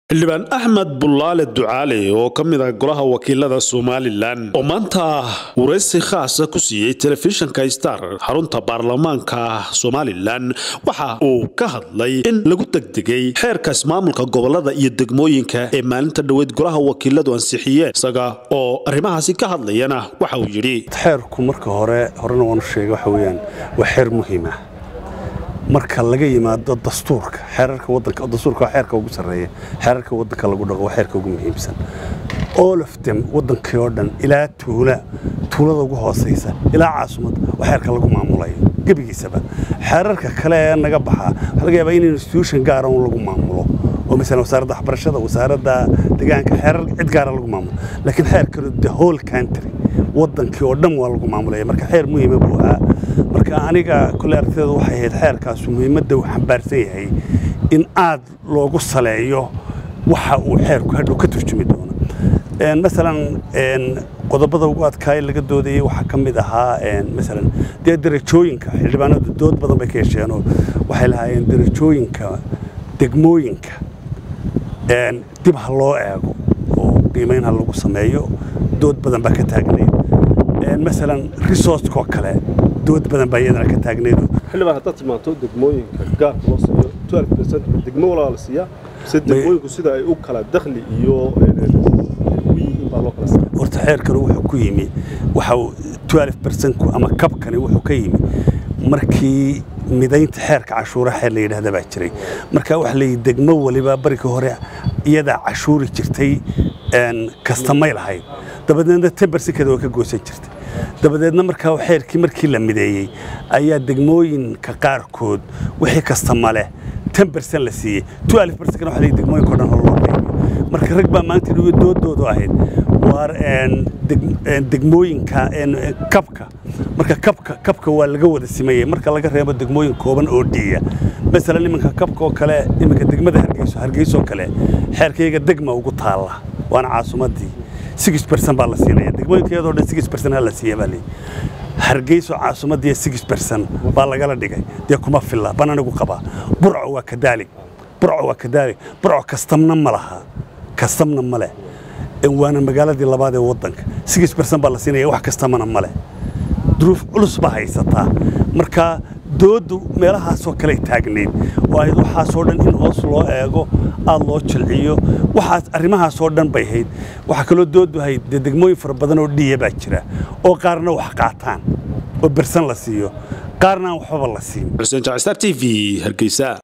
xildhibaan axmed bullaale ducaale oo ka mid ah golaha wakiilada somalilan oo maanta waraysi khaasa ku siiyey telefishinka star xarunta baarlamaanka somalilan waxa uu ka hadlay in lagu degdegay xeerka ismaamulka gobolada iyo degmooyinka ee maalinta dhoweyd golaha wakiiladu ansixiyeen isaga oo arrimahaasi ka hadlayana waxa uu yidhi xeerku marka hore horena waanu sheegay waxa weeyaan waa xeer muhiima marka laga yimaado dastuurka xeerarka wadanka dastuurka waa xeerka ugu sarreeya xeerarka wadanka lagu dhaqo waa xeerka ugu muhiimsan all of them wadankii oo dhan ilaa tuula tuulada ugu hoosaysa ilaa caasimadda waa xeerka lagu maamulayo gebigiisaba xeerarka kale ee naga baxaa waxaa laga yaabaa in institution gaara un lagu maamulo oo masalan wasaaradda waxbarashada wasaaradda deegaanka xeerar cid gaara lagu maamulo laakiin xeerkanu the whole country wadankii oo dhan waa lagu maamulaya marka xeer muhiima buu ahaa marka aniga kole aragtideedu waxay ahayd xeerkaasu muhiimadda uu xambaarsan yahay in aad loogu saleeyo waxa uu xeerku hadhow ka turjumi doono masalan qodobada ugu adkaaya laga doodayay waxaa ka mid ahaa masalan dee darajooyinka xildhibaanadu dood badan bay ka hesheenoo waxay lahaayeen darajooyinka degmooyinka dib ha loo eego oo qiimayn ha lagu sameeyo dood badan baa ka taagnayd masalan resourcekoo kale dood badan baa iyadana ka taagnayd xildhibaan haddaad timaanto degmooyinka gaarka loo siiyo twelve percent degmo walaa la siiyaa mise degmooyinku sida ay u kala dakhli iyo u yihiin baa loo kala siiya horta xeerkani wuxuu ku yimi waxa twelve percentku ama kabkani wuxuu ka yimi markii midaynta xeerka cashuura xeer la yidhaahda baa jiray marka waxa la yidhi degmo waliba barika hore iyadaa cashuuri jirtay kastamay lahayd dabadeedna tembersikada waa ka goosan jirtay dabadeedna markaa xeerkii markii la mideeyey ayaa degmooyinka qaarkood wixii kastama leh tembersan la siiyey twelve percent waxa la yidhi degmooyinka o dhan loo qaybiyo marka rag baa maanta dhigo doodoodu ahayd waar degmooyinka kabka marka kabka kabka waa laga wada simayey marka laga reebo degmooyin kooban oo dhiya masalan iminka kabka oo kale iminka degmada hargeyso hargeysoo kale xeerkayga degma ugu taalla waana caasimadii six percent baa la siinaya degmooyinka iyadoo dhan six percent ha la siiya baa leeyahy hargeyso caasimadii six percent baa lagala dhigay dee kuma filla baan anigu qabaa burco waa kadaalig burco waa kadaalig burco kastamna ma laha kastamna ma leh waana magaaladii labaad ee waddanka six percent baa la siinaya wax kastamana ma leh duruuf culus baa haysataa marka dooddu meelahaasoo kale taagnayd oo ayd waxaasoo dhan in hoos loo eego aad loo jilciyo waxaas arrimahaasoo dhan bay hayd waxaa kaloo dooddu hayd dee degmooyin fara badan oo dhiya baa jira oo qaarna wax qaataan oo bersan la siiyo qaarna aan waxbaba la siin xuseen jaacstar t v hargeysa